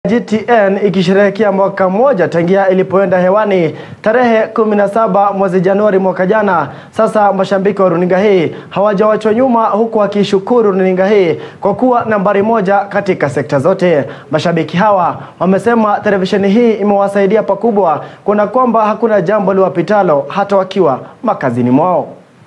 GTN ikisherehekea mwaka mmoja tangia ilipoenda hewani tarehe 17 mwezi Januari mwaka jana. Sasa mashabiki wa runinga hii hawajawachwa nyuma, huku wakishukuru runinga hii kwa kuwa nambari moja katika sekta zote. Mashabiki hawa wamesema televisheni hii imewasaidia pakubwa, kuna kwamba hakuna jambo liwapitalo hata wakiwa makazini mwao.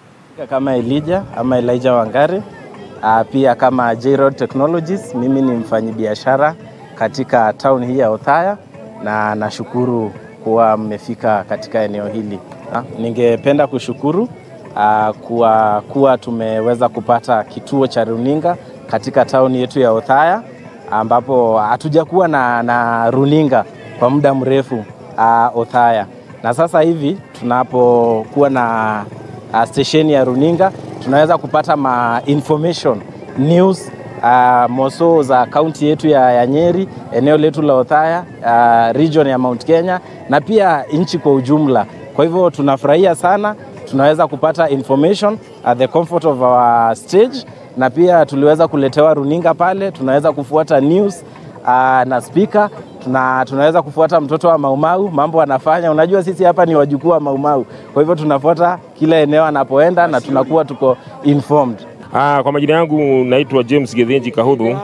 Kama Elijah ama Elijah Wangari, uh, pia kama J-Road Technologies, mimi ni mfanyibiashara katika town hii ya Othaya na nashukuru kuwa mmefika katika eneo hili. Ningependa kushukuru uh, kuwa, kuwa tumeweza kupata kituo cha runinga katika town yetu ya Othaya ambapo hatujakuwa na, na runinga kwa muda mrefu uh, Othaya, na sasa hivi tunapokuwa na uh, stesheni ya runinga tunaweza kupata ma information news uh, moso za kaunti yetu ya, ya Nyeri, eneo letu la Othaya, uh, region ya Mount Kenya na pia nchi kwa ujumla. Kwa hivyo tunafurahia sana, tunaweza kupata information at the comfort of our stage, na pia tuliweza kuletewa runinga pale, tunaweza kufuata news uh, na speaker tuna, tunaweza kufuata mtoto wa Maumau mambo anafanya. Unajua sisi hapa ni wajukuu wa Maumau, kwa hivyo tunafuata kila eneo anapoenda na tunakuwa tuko informed. Ah, kwa majina yangu naitwa James Gethenji Kahudhu.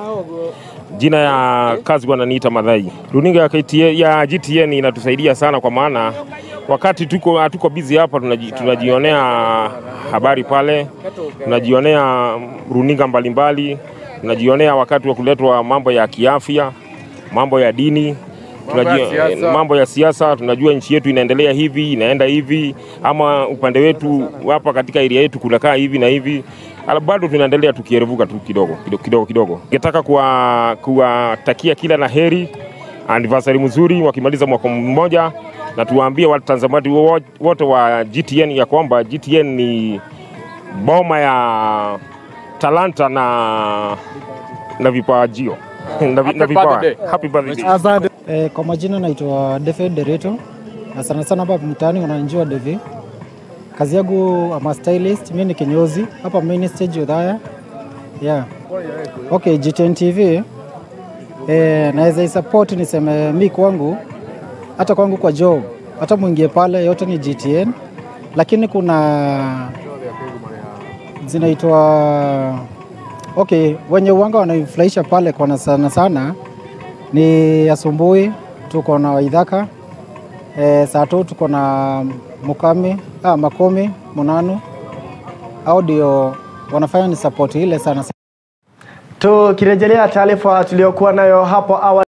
Jina ya kazi wananiita Madhai. Runinga ya, KTN, ya GTN inatusaidia sana kwa maana wakati tuko hatuko busy hapa tunaji, tunajionea habari pale, tunajionea runinga mbalimbali, tunajionea wakati wa kuletwa mambo ya kiafya, mambo ya dini tunajua mambo ya siasa, tunajua nchi yetu inaendelea hivi, inaenda hivi, ama upande wetu hapa katika area yetu kunakaa hivi na hivi. Bado tunaendelea tukierevuka tu kidogo kidogo kidogo kidogo. Ningetaka kuwatakia kila la heri, anniversary mzuri wakimaliza mwaka mmoja, na tuwaambie watazamaji wote wa GTN ya kwamba GTN ni boma ya talanta na na vipajio na, vi- na vipawa. Happy birthday. Asante. Eh, kwa majina naitwa David Dereto na sana sana hapa mtaani wananijua Devi. Kazi yangu ama stylist, mimi ni kinyozi hapa main stage Othaya. Yeah. Okay, GTN TV eh, naweza isupport niseme mi kwangu hata kwangu kwa job hata mwingie pale yote ni GTN, lakini kuna zinaitwa okay, wenye uwanga wanaifurahisha pale kwa na sana sana ni asubuhi tuko na Waithaka e, saa tu tuko na Mukami ah, Makomi Munanu au ndio wanafanya ni support ile sana. Tukirejelea taarifa tuliyokuwa nayo hapo awali